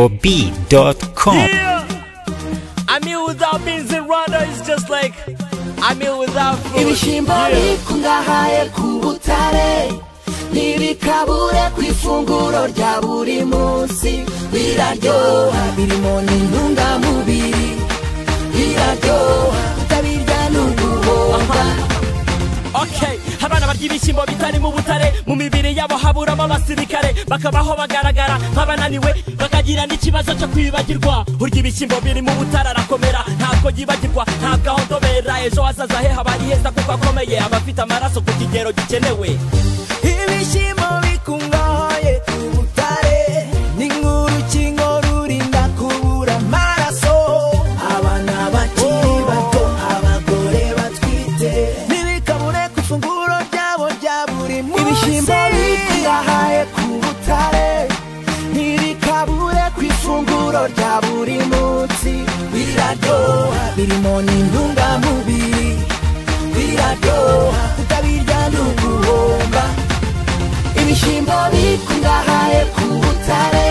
YegoB.com. Yeah. I mean, without beans in Rwanda, it's just like I mean, without food. ibishyimbo bikungahaye ku butare ntibikabure ku ifunguro rya buri munsi biraryoha birimo n'intungamubiri biraryoha utabirya n'uguhomba Okay, abana barya ibishyimbo bitari mu butare mu mibiri yabo haburamo abasirikare bakabaho bagaragara nk'abananiwe bakagira n'ikibazo cyo kwibagirwa urya ibishyimbo biri mu butare arakomera ntabwo yibagirwa ntabwo aho ndobera ejo hazaza he haba ari heza kuko akomeye aba afite amaraso ku kigero gikenewe ibishyimbo bikungahaye ku butare ni nk'urukingo rurinda kubura amaraso abana bakiri bato abagore batwite ntibikabure ku ifunguro ryabo rya buri munsi ibishyimbo bikungahaye ku butare ntibikabure ku ifunguro rya buri munsi biraryoha birimo n'intungamubiri biraryoha kutabirya n'uguhomba ibishyimbo bikungahaye ku butare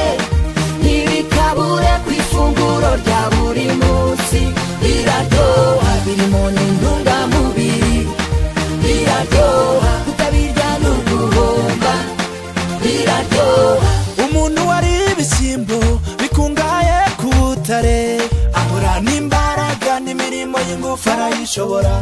ntibikabure ku ifunguro rya buri munsi biraryoha birimo n'intungamubiri biraryoha kutabirya n'uguhomba biraryoha umuntu wariye ibishyimbo bikungahaye ku butare ahura n'imbaraga n'imirimo y'ingufu arayishobora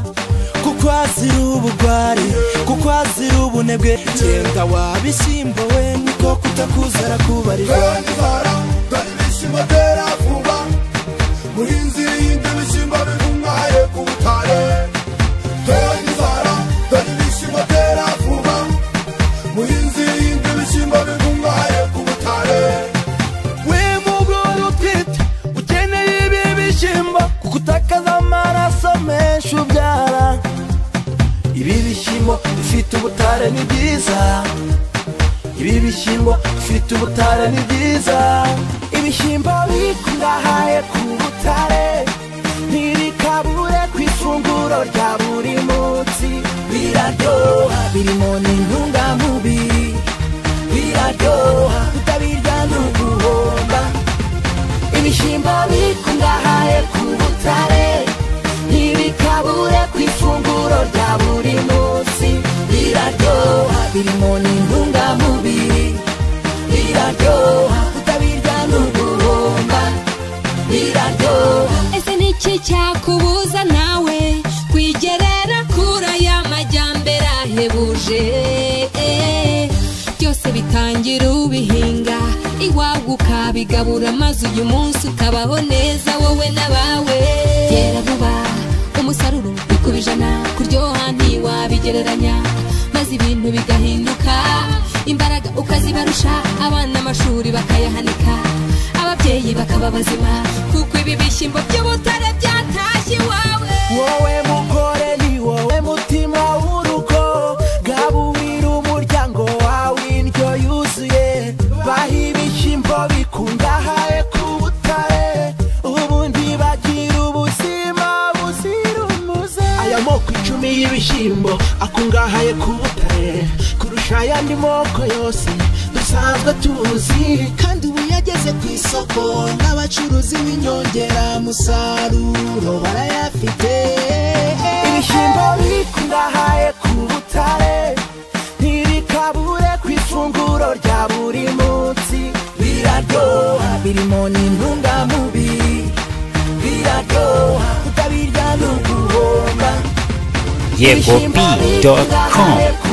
kuko azira ubugwari kuko azira ubunebwe genda wa bishyimbo we niko kutakuzara kubarirwa Bendibara, dore ibishyimbo byera vuba muhinzi yindi ibishyimbo bikungahaye ku butare Bendibara, dore ibishyimbo byera vuba muhinzi yindi ibishyimbo bikungahaye ku butare we mugore utwite ukeneye ibi bishyimbo kuko utakaza amaraso menshi ubyara ibi bishyimbo bifite ubutare ni byiza ibi bishyimbo bifite ubutare ni byiza ibishyimbo bikungahaye ku butare ntibikabure ku ifunguro rya buri munsi biraryoha birimo n'intungamubiri biraryoha kutabirya n'uguhomba ibishyimbo bikungahaye ku butare ntibikabure ku ifunguro rya buri munsi biraryoha birimo n'intungamubiri biraryoha kutabirya n'uguhomba biraryoha ese ni iki cyakubuza nawe kwigerera kuri aya majyambere ahebuje byose bitangira ubihinga iwawe ukabigabura maze uyu munsi ukabaho neza wowe n'abawe byera vuba umusaruro bikubijana kuryoha ntiwabigereranya maze ibintu bigahinduka imbaraga ukazibarusha abana amashuri bakayahanika ababyeyi bakaba bazima kuko ibi bishyimbo by'ubutare byatashye iwawe wowe mugore ni wowe mutima w'urugo gaburira umuryango wawe indyo yuzuye baha ibishyimbo bikungahaye ku butare ubundi bagira ubuzima buzira umuze aya moko icumi y'ibishyimbo akungahaye ku butare kurusha ayandi moko yose dusanzwe tuzi kandi ubu yageze ku isoko n'abacuruzi b'inyongeramusaruro barayafite ibishyimbo bikungahaye ku butare ntibikabure ku ifunguro rya buri munsi biraryoha birimo n'intungamubiri biraryoha kutabirya n'uguhomba YegoB.com. ku